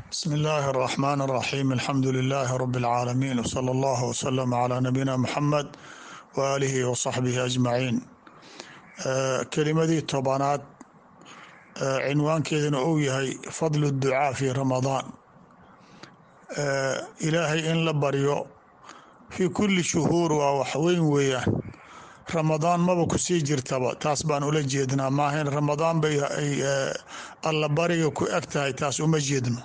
بسم الله الرحمن الرحيم الحمد لله رب العالمين وصلى الله وسلم على نبينا محمد وآله وصحبه أجمعين kelimadii tobanaad cinwaankeedana uu yahay fadlu الducاa fi ramadaan ilaahay in la baryo fi kuli shuhuur waa wax weyn weeyaan ramadaan maba kusii jirtaba taas baan ula jeednaa maahayn ramadaan bay alla bariga ku eg tahay taas uma jeedno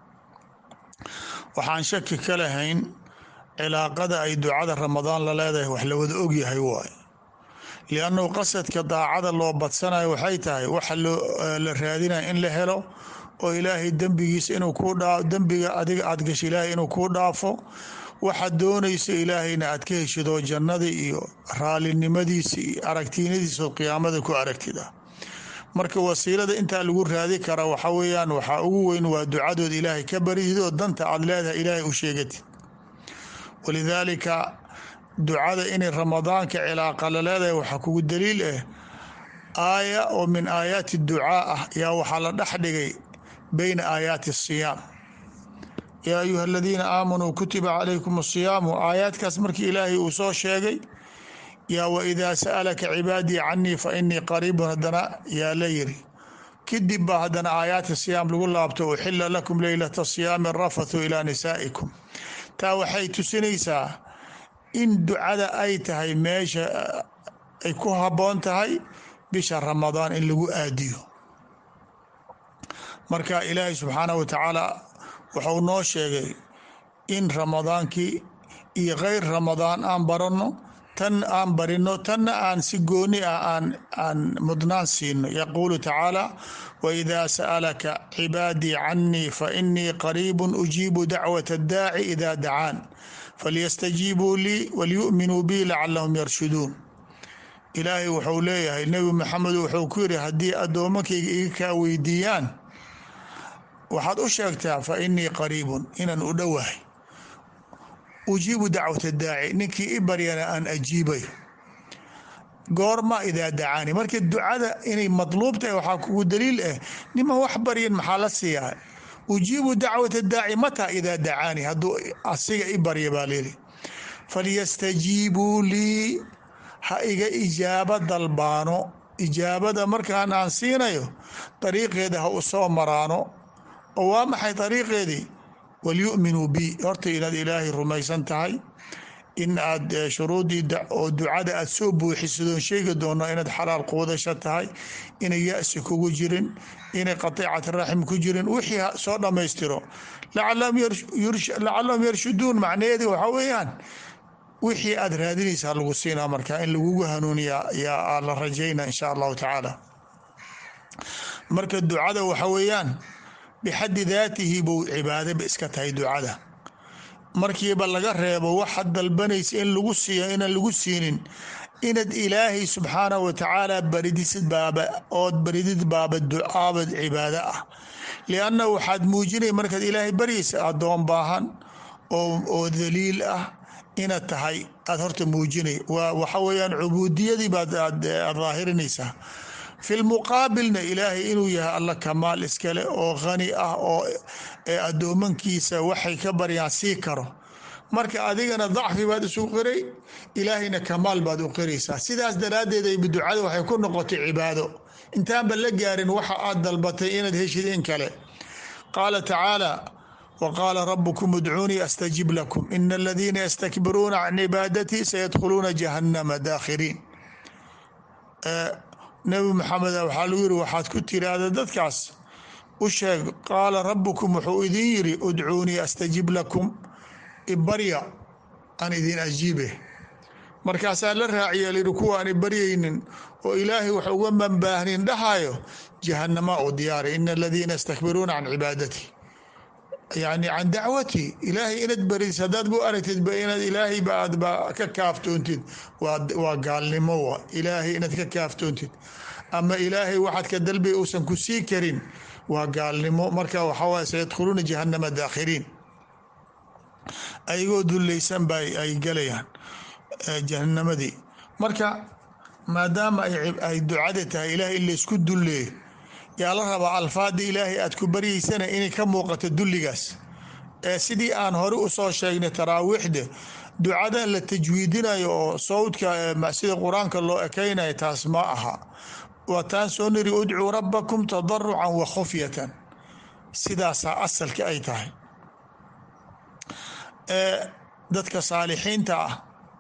waxaan shaki ka lahayn cilaaqada ay ducada ramadaan la leedahay wax la wada ogyahay waay liannahu qasadka daacada loo badsanayo waxay tahay waxa la raadinaya in la helo oo ilaahay dembigiisa inuu ku dhaa dembiga adiga aad gasho ilaahay inuu kuu dhaafo waxaad doonaysa ilaahayna aad ka heshido jannadii iyo raalinimadiisa iyo aragtiinadiisa oo qiyaamada ku aragtida marka wasiilada intaa lagu raadi kara waxa weeyaan waxaa ugu weyn waa ducadood ilaahay ka baridid oo danta aad leedahay ilaahay u sheegatid walidaalika ducada inay ramadaanka cilaaqa la leedahay waxaa kugu daliil ah aaya oo min aayaati ducaa ah yaa waxaa la dhex dhigay beyna aayaati asiyaam yaa ayuha aladiina aamanuu kutiba calaykum asiyaamu aayaadkaas markii ilaahay uu soo sheegay yaa waidaa sa'alaka cibaadii canii fa inii qariibun haddana yaa la yiri kadib baa haddana aayaati siyaam lagu laabto uxila lakum leylata siyaami rafathu ilaa nisaa'ikum taa waxay tusinaysaa in ducada ay tahay meesha ay ku habboon tahay bisha ramadaan in lagu aadiyo marka ilaahay subxaanah wa tacaala wuxuu noo sheegay in ramadaankii iyo kheyr ramadaan aan baranno tan aan barino tanna aan si gooni ah aan aan mudnaan siino yaquulu tacaala waidaa sa'alaka cibaadii canii fa inii qariibun ujiibu dacwata addaaci idaa dacaan falyastajiibuu lii walyu'minuu bii lacalahum yarshuduun ilaahay wuxuu leeyahay nebi maxamed wuxuu ku yidhi haddii addoomankayga iga kaa weydiiyaan waxaad u sheegtaa fa inii qariibun inaan u dhowahay ujiibu dacwata daaci ninkii i baryana aan ajiibayo goorma idaa dacaani marka ducada inay madluub tahay waxaa kugu daliil ah niman wax baryan maxaa la siiyaa ujiibu dacwata daaci mataa idaa dacaani hadduu asiga i barya baa layidhi falyastajiibuu lii ha iga ijaabo dalbaano ijaabada markaan aan siinayo dariiqeeda ha u soo maraano oo waa maxay dariiqeedii walyu'minuu bi horta inaad ilaahay rumaysan tahay in aad shuruudii oo ducada aad soo buuxisadoon sheegi doono inaad xalaal quudasho tahay inay ya-si kugu jirin inay qatiicat raxim ku jirin wixii soo dhammaystiro lacalahum yarshuduun macnaheedi waxaa weeyaan wixii aad raadinaysaa lagu siinaa marka in lagugu hanuuniya yaa la rajayna insha allahu tacaala marka ducada waxa weeyaan bixaddi daatihi buu cibaadaba iska tahay ducada markiiba laga reebo waxaad dalbanaysa in lagu siiyo inaan lagu siinin inaad ilaahay subxaanahu wa tacaala baridisid baaba ood baridid baaba ducaaba cibaado ah lianna waxaad muujinay markaad ilaahay baryaysa addoon baahan oo daliil ah inaad tahay aad horta muujinay waxa weeyaan cubuudiyadii baad aad daahirinaysaa fi lmuqaabilna ilaahay inuu yahay alla kamaal iskale oo khani ah oo addoomankiisa waxay ka baryaan sii karo marka adigana dacfi baad isu qiray ilaahayna kamaal baad u qiraysaa sidaas daraaddeed ay ducada waxay ku noqotay cibaado intaanba la gaarin waxa aad dalbatay inaad heshid in kale qaala tacaala wqaala rabukum idcuunii astajib lakum ina aladiina yastakbiruuna can cibaadatii sayadkhuluuna jahannama daakhiriin nebi maxamed waxaa lagu yiri waxaad ku tiraahda dadkaas u sheeg qaala rabukum wuxuu idin yiri udcuunii astajib lakum ibarya aan idin ajiibe markaasaa la raaciya lihi kuwa aan ibaryaynin oo ilaahay wax uga manbaahnin dhahayo jahanama u diyaaray ina aladiina yastakbiruuna can cibaadatii yani can dacwatii ilaahay inaad baridis haddaad bu aragtidba inaad ilaahay baadba ka kaaftoontid waa gaalnimo wa ilaahay inaad ka kaaftoontid ama ilaahay waxaad ka dalbay uusan ku sii karin waa gaalnimo marka waxawaye sayadkhuluuna jahanama daakhiriin ayagoo dullaysan ba ay galayaan jahanamadii marka maadaama ay ducada tahay ilahay in laysku dulleeyo yaa la rabaa alfaada ilaahay aad ku baryaysana inay ka muuqato dulligaas ee sidii aan hore usoo sheegnay taraawiixda ducada la tajwiidinayo oo sawdka sida qur-aanka loo ekeynayo taas ma aha waa taan soo niri udcuu rabbakum tadarucan wa khufyatan sidaasaa asalka ay tahay dadka saalixiinta ah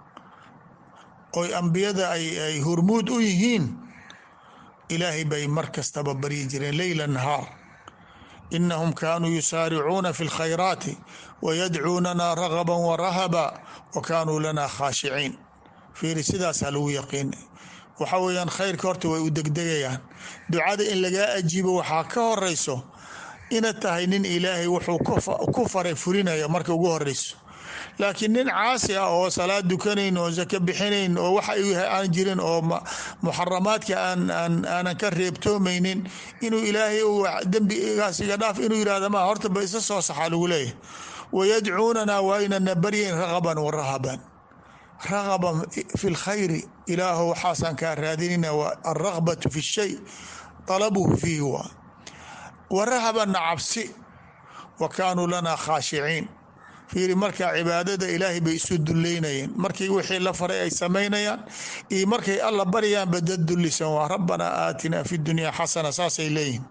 oy ambiyada ay hurmuud u yihiin ilaahay bay mar kastaba baryi jireen leyla nahaar inahum kaanuu yusaaricuuna fi اlkhayraati wayadcuunana ragaba warahaba wa kaanuu lana khaashiciin fiiri sidaasaa lagu yaqiinay waxa weeyaan khayrka horta way u degdegayaan ducada in lagaa ajiibo waxaa ka horeyso inaad tahay nin ilaahay wuxuu ku faray fulinaya marka ugu horeyso laakiin nin caasi ah oo salaad dukanayn oo sako bixinayn oo waxa aan jirin oo muxaramaadka aanan ka reebtoomaynin inuu ilaahay dembigaas iga dhaaf inuu yihahda ma horta ba isa soo saxaa lagu leeyahay wayadcuunana waa inana baryayn ragaban wa rahaban ragaban fi lkhayri ilaahu waxaasaan kaa raadinayna alragbatu fi shay talabuhu fiihi waa wa rahabanna cabsi wa kaanuu lana khaashiciin fiiri markaa cibaadada ilaahay bay isu duleynayeen markii wixii la faray ay samaynayaan iyo markay alla baryaanba dad dulisan waa rabbanaa aatinaa fi dunya xasana saasay leeyihin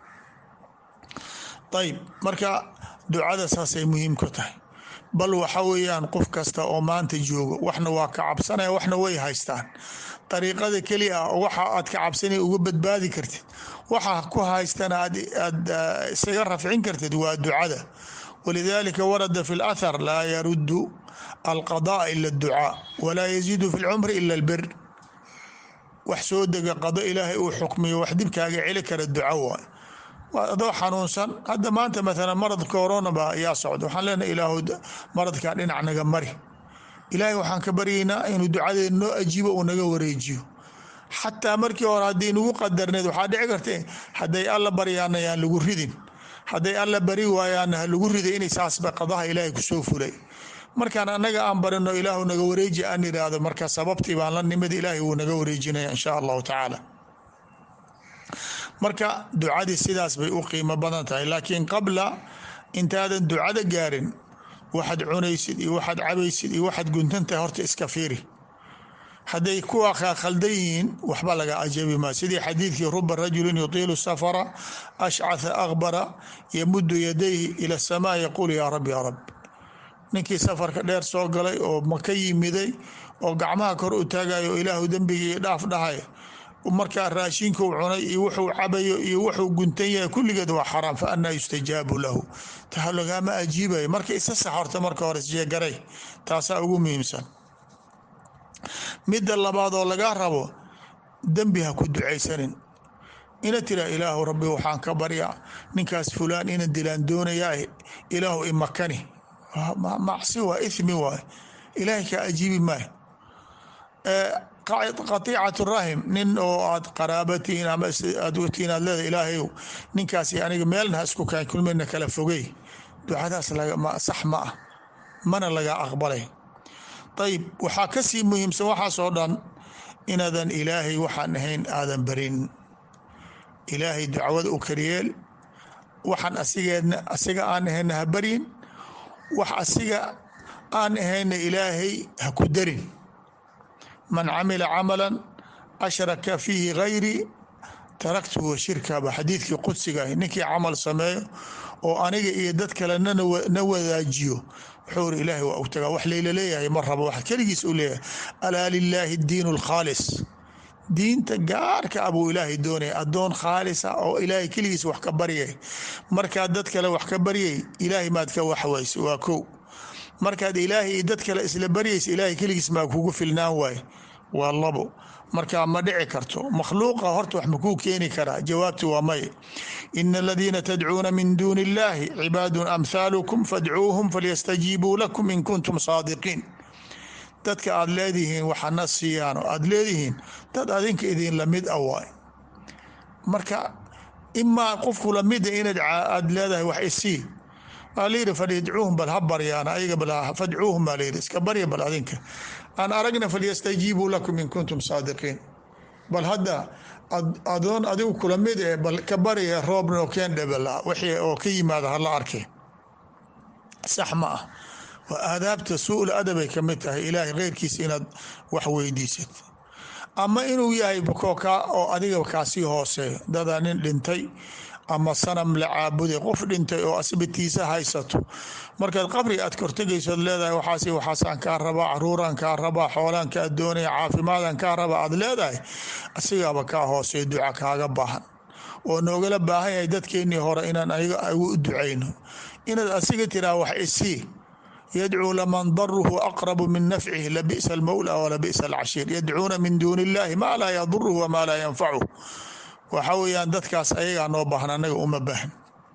ayb marka ducada saasay muhiim ku tahay bal waxa weeyaan qof kasta oo maanta joogo waxna waa ka cabsanaya waxna way haystaan dariiqada keli ah waxa aad ka cabsanay uga badbaadi kartid waxa ku haystana aad isaga rafcin kartid waa ducada walidalika warada fi اlathar laa yarudu alqadaء ila اdducaa walaa yaziidu fi اlcumri ila اlbir wax soo dega qado ilaahay uu xukmiyo wax dibkaaga celi kara duca waay adoo xanuunsan hadda maanta maalan marad corona ba ayaa socda waxaan leenahay ilaahu maradkaa dhinac naga mari ilaahay waxaan ka baryaynaa inuu ducadeena noo ajiibo uu naga wareejiyo xataa markii hore haddii nagu qadarneed waxaa dhici karta hadday alla baryaana yaan lagu ridin hadday alla bari waayaana ha lagu riday inay saasba qadaha ilaahay kusoo fulay markaan annaga aan barino ilaahu naga wareeji aan iraahdo marka sababtii baan la nimid ilaahay wuu naga wareejinaya insha allahu tacaala marka ducadii sidaas bay u qiimo badan tahay laakiin qabla intaadan ducada gaarin waxaad cunaysid iyo waxaad cabaysid iyo waxaad guntantahay horta iska fiiri hadday kuwa khaldan yihiin waxba laga ajabi maa sidii xadiidkii ruba rajulin yutiilu safara ashcatha akbara yamudu yadayhi ila asamaa yaquul yaa rab yaa rab ninkii safarka dheer soo galay oo maka yimiday oo gacmaha kor u taagayo ilaahu dembigii dhaaf dhahay markaa raashinkuu cunay iyo wuxuu cabayo iyo wuxuu guntan yahay kulligeed waa xaraam fa anaa yustajaabu lahu taa lagaama ajiibayo marka isa sax horta marka hore isjeegaray taasaa ugu muhiimsan midda labaad oo lagaa rabo dembi ha ku ducaysanin ina tira ilaahu rabbi waxaan ka baryaa ninkaas fulaan ina dilaan doonayaa ilaahu imakani macsi waa ithmi waay ilaahay kaa ajiibi maayo qatiicatu rahim nin oo aad qaraabatiin ama aad watiin aad leedahay ilaahayow ninkaasi aniga meelna ha isku kaan kulmana kala fogey ducadaas sax ma ah mana laga aqbalay ayib waxaa kasii muhiimsan waxaasoo dhan inaadan ilaahay waxaan ahayn aadan barin ilaahay dacwada u karyeel waxaan asigeedna asiga aan ahayna ha baryin wax asiga aan ahayna ilaahay ha ku darin man camila camala ashraka fiihi gayri taraktuhu wa shirkaba xadiidkii qudsiga ah ninkii camal sameeyo oo aniga iyo dad kale na wadaajiyo wuxuu iri ilaahay waa ogtagaa wax layla leeyahay ma rabo wax keligiis u leeyahay alaa lilaahi diin اlkhaalis diinta gaarka abuu ilaahay doonaya adoon khaalisa oo ilaahay keligiis wax ka baryay markaad dad kale wax ka baryay ilaahay maad ka waxwaysa waa kow markaad ilaahay iyo dad kale isla baryaysa ilaahay keligiis maa kugu filnaan waaye waa labo markaa ma dhici karto makhluuqa horta wax makuu keeni karaa jawaabtu waa may ina aladiina tadcuuna min duuni illahi cibaadun amhaalukum fadcuuhum falyastajiibuu lakum in kuntum saadiqiin dadka aad leedihiin waxana siiyaano aad leedihiin dad adinka idin lamid a waay marka imaa qofku lamida inaad aad leedahay wax isii waa layidhi fadcuuhum bal ha baryaan ayaga bal fadcuuhum baa layidhi iska barya bal adinka aan aragna falyastajiibuu lakum in kuntum saadiqiin bal hadda adoon adigu kula mid eh bal ka bariya roobna oo keen dhebela wixii oo ka yimaada hala arkay sax ma ah waa aadaabta suu-ul adabay ka mid tahay ilaahay keyrkiisa inaad wax weydiisad ama inuu yahay kookaa oo adiga kaasii hooseeyo dadaa nin dhintay ama sanam la caabuday qof dhintay oo asbitiisa haysato markaad qabri aad kortegaysood leedahay waxaas waxaasaan kaa rabaa caruuraan kaa rabaa xoolaan kaa doonaya caafimaadaan kaa rabaa aad leedahay asigaaba kaa hooseeyo duca kaaga baahan oo noogala baahan yahay dadkeennii hore inaan ayaga ugu ducayno inaad asiga tiraa wax isii yadcuu laman daruhu aqrabu min nafcihi labisa almawla walabisa alcashiir yadcuuna min duuni illahi maa laa yaduruhu wamaa laa yanfacuh waxa weeyaan dadkaas ayagaa noo baahan anaga uma baahan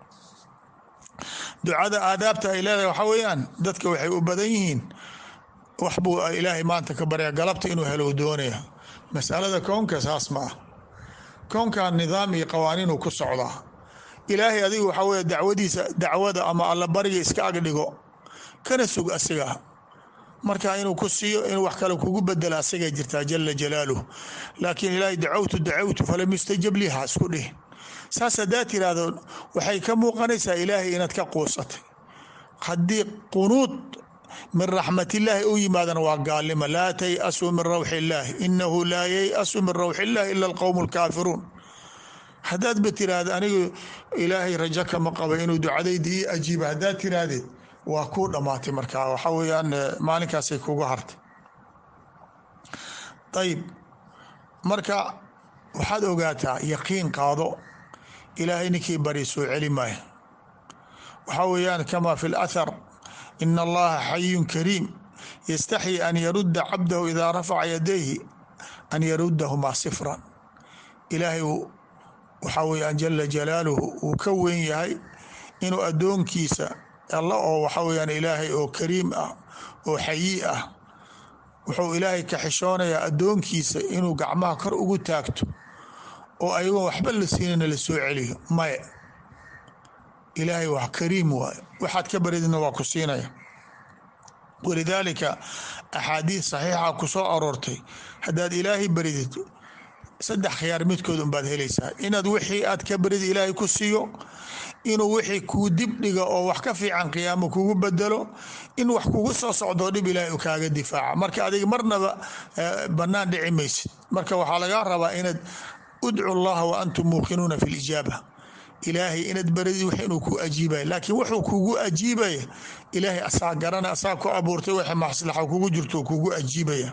ducada aadaabta ay leedahay waxa weeyaan dadka waxay u badan yihiin wax buu ilaahay maanta ka barya galabta inuu helo doonaya masalada koonka saas ma ah koonkan nidaam iyo qawaaniinuu ku socdaa ilaahay adigu waxaa weeye dacwadiisa dacwada ama alla bariga iska agdhigo kana sug asiga marka inuu ku siiyo inuu wax kale kugu bedela asagay jirtaa jala jalaaluh laakiin ilaahay dacawtu dacawtu falam yustajab liha isku dhih saas haddaa tiraahdo waxay ka muuqanaysaa ilaahay inaad ka quusatay haddii qunuud min raxmatillaahi u yimaadana waa gaalnimo laa tayasuu min rawxi illaahi inahu laa yayasu min rawxi illaahi ila alqowmu alkaafiruun haddaad ba tiraahda anigu ilaahay rajo kama qaba inuu ducadayda ii ajiiba haddaad tiraahdeed waa kuu dhammaatay markaa waxaa weeyaan maalinkaasay kugu hartay ayib marka waxaad ogaataa yaqiin qaado ilaahay ninkii bari soo celi maayo waxaa weeyaan kama fi lathar ina allaha xayun kariim yastaxyi an yarudda cabdahu idaa rafaca yadayhi an yaruddahumaa sifran ilaahay waxaa weeyaan jala jalaaluhu uu ka weyn yahay inuu addoonkiisa alla oo waxa weyaan ilaahay oo kariim ah oo xayi ah wuxuu ilaahay ka xishoonayaa addoonkiisa inuu gacmaha kor ugu taagto oo ayagoon waxba la siinana la soo celiyo maya ilaahay wax kariim waayo waxaad ka baridna waa ku siinaya walidaalika axaadiid saxiixa ku soo aroortay haddaad ilaahay baridid saddex khiyaar midkood unbaad helaysaa inaad wixii aad ka barid ilaahay ku siiyo inuu wixii kuu dib dhiga oo wax ka fiican qiyaamo kugu bedelo in wax kugu soo socdoo dhib ilaahay u kaaga difaaca marka adiga marnaba bannaan dhici maysid marka waxaa lagaa rabaa inaad udcu llaha wa antum muuqinuuna fi lijaaba ilaahay inaad baradid wax inuu ku ajiibaya laakiin wuxuu kugu ajiibaya ilaahay asaa garana asaa ku abuurtay waxa maslaxa kugu jirto kugu ajiibaya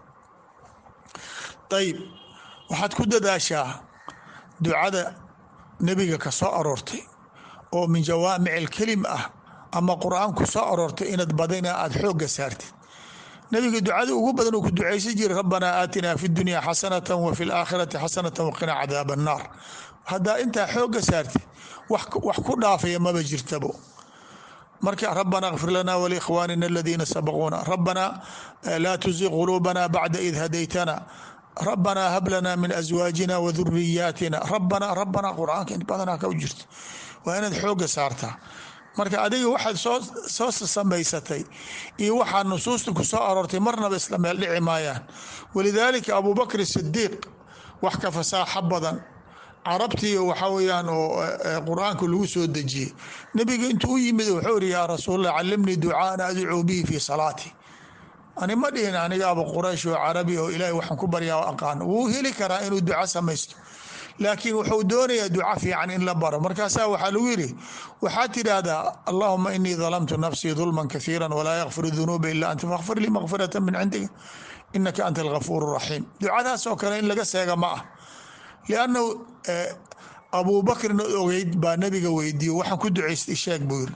ayib waxaad ku dadaashaa ducada nebiga ka soo aroortay oo min jawaamic alkelim ah ama qur-aan ku soo aroortay inaad badina aada xoogga saartid nebiga ducada ugu badan uu ku ducaysan jiray rabbanaa aatinaa fi dunya xasanatan wa fi laakhirati xasanatan waqinaa cadaab annaar haddaa intaa xoogga saartid wax ku dhaafaya maba jirtabo marka rabana kfir lana wlikhwaanina aladiina sabaquuna rabbanaa laa tuziq quluubana bacda id hadaytana rabbanaa hab lana min aswaajina wa duriyaatina rabbanaa rabbanaa qur-aanka in badanaa ka jirto waa inaad xoogga saartaa marka adiga waxaad soo samaysatay iyo waxaa nusuusta ku soo aroortay marnaba isla meel dhici maayaan walidaalika abubakr sidiiq wax ka fasaaxo badan carabtii waxaa weyaan oo qur-aanka lagu soo dejiyey nebiga intuu u yimid wuxuu iri yaa rasuulallah calimnii ducaaan adcuu bihi fii salaati ani ma dhihin anigaaba quraysh oo carabi oo ilaahay waxaan ku baryaa aqaan wuu heli karaa inuu duco samaysto laakiin wuxuu doonayaa duco fiican in la baro markaasaa waxaa lagu yidhi waxaad tidhaahdaa allahuma inii dalamtu nafsii dulman kaiira walaa yakfir dunuuba ila anta fakfir lii makfirata min cindiga inaka anta algafuur raxiim ducadaas oo kale in laga seega ma ah liannahu abuubakrin ogeyd baa nabiga weydiiye waxaan ku ducaystay sheeg buu yiri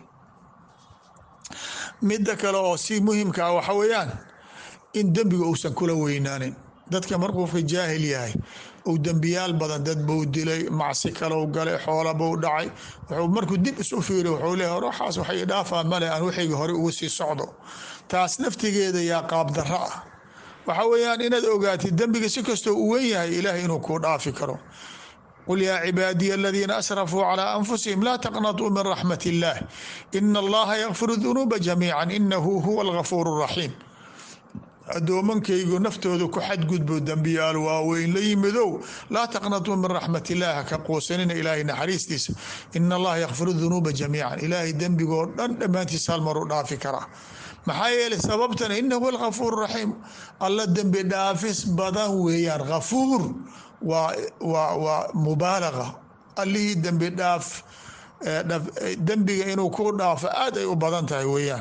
midda kale oo si muhimkaa waxa weeyaan in dembiga uusan kula weynaanin dadka markuuka jaahil yahay uu dembiyaal badan dad buu dilay macsi kalou galay xoola buu dhacay wuxuu markuu dib isu fiiriy wuxuu leeyahay waxaas waxay dhaafaa male aan waxayga hore uga sii socdo taas naftigeeda yaa qaabdarro ah waxa weeyaan inaad ogaatid dembiga si kastoo u wen yahay ilaahay inuu kuu dhaafi karo qul yaa cibaadiya aladiina asrafuu calىa anfusihim laa taqnatuu min raxmat اllah ina allaha yakfiru dunuuba jamiica inahu huwa algafuur الraxiim addoomankaygu naftooda ku xadgudbo dembiyaal waaweyn la yimidow laa taqnatuu min raxmat illahi haka quusanina ilaahay naxariistiisa ina allaha yakfiru dunuuba jamiican ilaahay dembigoo dhan dhammaantiis hal mar u dhaafi karaa maxaa yeelay sababtana inahu alkafuur raxiim alla dembi dhaafis badan weeyaan kafuur waa waa waa mubaalaga allihii dembi dhaaf dembiga inuu ku dhaafo aad ay u badan tahay weeyaan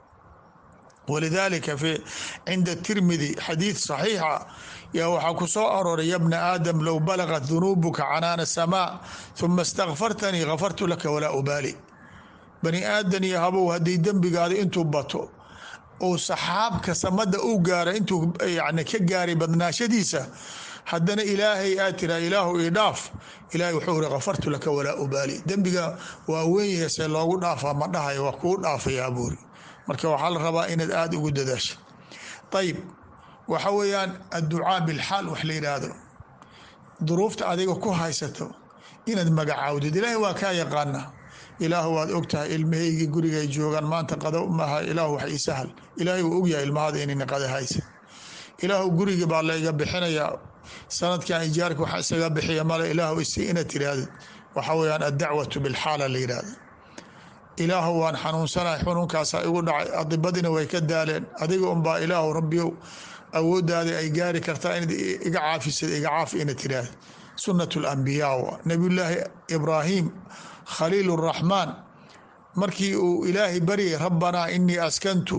walidalika fi cinda tirmidi xadiid saxiixa yaa waxaa ku soo arooray ya bna aadam low balagat dunuubuka canaana samaa huma istakfartanii kafartu laka walaa ubaali bani aadan iyo habow haddii dembigaada intuu bato ou saxaabka samada u gaara intuu yani ka gaaray badnaashadiisa haddana ilaahay aad tiraa ilaahu ii dhaaf ilahay wuxuu iri kafartu laka walaa ubaali dembiga waa weyn yeesee loogu dhaafaa ma dhahayo waa kuu dhaafayaa buuri marka waxaa la rabaa inaad aada ugu dadaasha ayib waxa weeyaan adducaa bilxaal wax la yidhaahdo duruufta adiga ku haysato inaad magacaawdid ilaahay waa kaa yaqaana ilaahu waad ogtahay ilmahaygii gurigay joogaan maanta qado maha ilaahu wax ii sahal ilaahay wuu ogyahay ilmahada inayna qada haysa ilaahu gurigi baa layga bixinayaa sanadkan ijaarka waxa isaga bixiya male ilaahu isi inaad tirahdid waxa weyaan addacwatu bilxaala la yidhahda ilaahu waan xanuunsanahay xunuunkaasaa igu dhacay adibadina way ka daaleen adiga unbaa ilaahu rabbiyow awoodaada ay gaari kartaa inaad iga caafisad iga caafi inaad tirahdid sunat lambiyaa wa nabiyullaahi ibraahim khaliil raxmaan markii uu ilaahay baryay rabbanaa inii askantu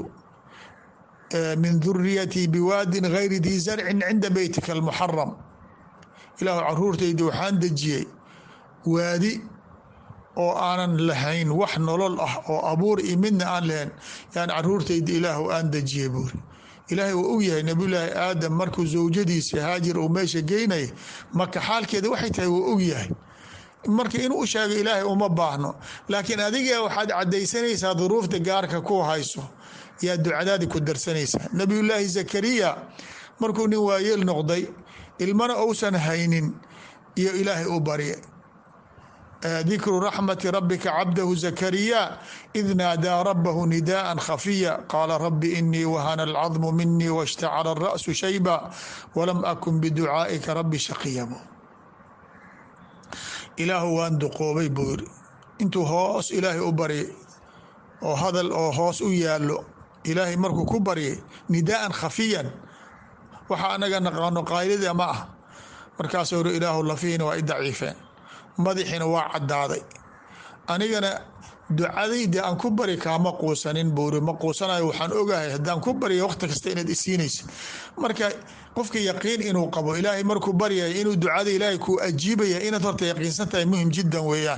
min duriyatii biwaadin gayri dii zarcin cinda beytika almuxaram ilaahu caruurtayda waxaan dejiyey waadi oo aanan lahayn wax nolol ah oo abuur iyo midna aan lahayn yaan caruurtayda ilaahu aan dejiyey buuri ilaahay wuu ogyahay nabiyulaahi aadam markuu zawjadiisa haajir uu meesha geynaya marka xaalkeeda waxay tahay wuu ogyahay marka inuu u sheego ilaahay uma baahno laakiin adiga waxaad cadaysanaysaa duruufta gaarka ku hayso yaa ducadaadi ku darsanaysaa nabiyullaahi zakariya markuu nin waayeel noqday ilmana uusan haynin iyo ilaahay u barye dikru raxmati rabika cabdahu zakariya id naadaa rabahu nidaءa khafiya qaala rabi inii wahana alcadmu minii washtacala الra'su shayba walam akun biducaa'ika rabi shaqiya ilaahu waan duqoobay buu yiri intuu hoos ilaahay u baryay oo hadal oo hoos u yaalo ilaahay markuu ku baryay nidaa'an khafiyan waxa anaga naqaano qaylida ma ah markaasuu uri ilaahu lafiina waa i daciifeen madaxiina waa caddaaday anigana ducadayda aan ku bari kaama quusanin buuri ma quusanayo waxaan ogahay haddaan ku barya waqti kasta inaad isiinaysa marka qofka yaqiin inuu qabo ilaahay markuu baryaya inuu ducada ilaahay kuu ajiibaya inaad horta yaqiinsan tahay muhim jiddan weeyaan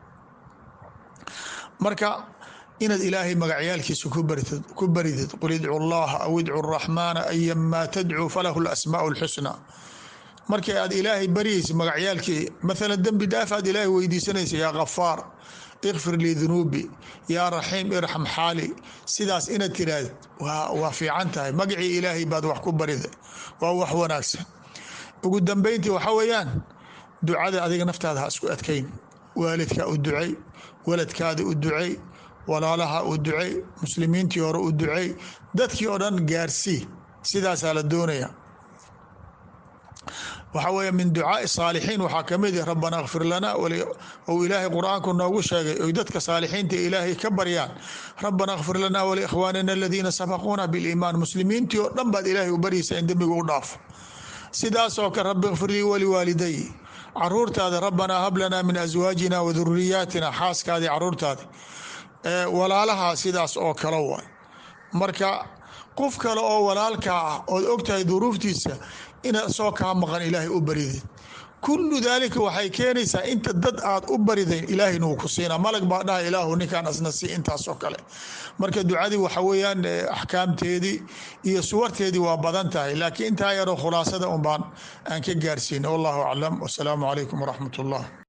marka inaad ilaahay magacyaalkiisa ku baridid qul idcu llaha aw idcu raxmaana ayamaa tadcuu falahu lasmaau lxusna markii aad ilaahay baryaysa magacyaalkii maalan dembi dhaaf aad ilaahay weydiisanaysa yaa kafaar ikfir lii dunuubi yaa raxiim irxam xaali sidaas inaad tiraahd waa fiican tahay magacii ilaahay baad wax ku barida waa wax wanaagsan ugu dambeyntii waxa weeyaan ducada adiga naftaada ha isku adkayn waalidka u ducey waladkaada u ducey walaalaha u ducey muslimiintii hore u ducey dadkii oo dhan gaarsii sidaasaa la doonaya waxaa weeye min ducaai saalixiin waxaa kamid ah rabbana kfir lana ou ilaahay qur-aanku noogu sheegay oy dadka saalixiinta ilaahay ka baryaan rabbana kfir lana waliikhwaanina aladiina sabaquuna biliimaan muslimiintii oo dhan baad ilaahay u baryaysa in dembiga u dhaafo sidaasoo kale rabbi kfir lii waliwaaliday caruurtaada rabbanaa hab lanaa min aswaajina wa duriyaatina xaaskaadii caruurtaadi walaalaha sidaas oo kale waay marka qof kale oo walaalkaa ah ood ogtahay duruuftiisa inaad soo kaa maqan ilaahay u baridid kullu daalika waxay keenaysaa inta dad aad u baridayn ilaahayna wuu ku siinaa malag baa dhaha ilaahu ninkaan asna sii intaasoo kale marka ducadii waxa weeyaan axkaamteedii iyo suwarteedii waa badan tahay laakiin intaa yaroo khulaasada un baan aan ka gaarsiina wallahu aclam wasalaamu calaykum waraxmat ullah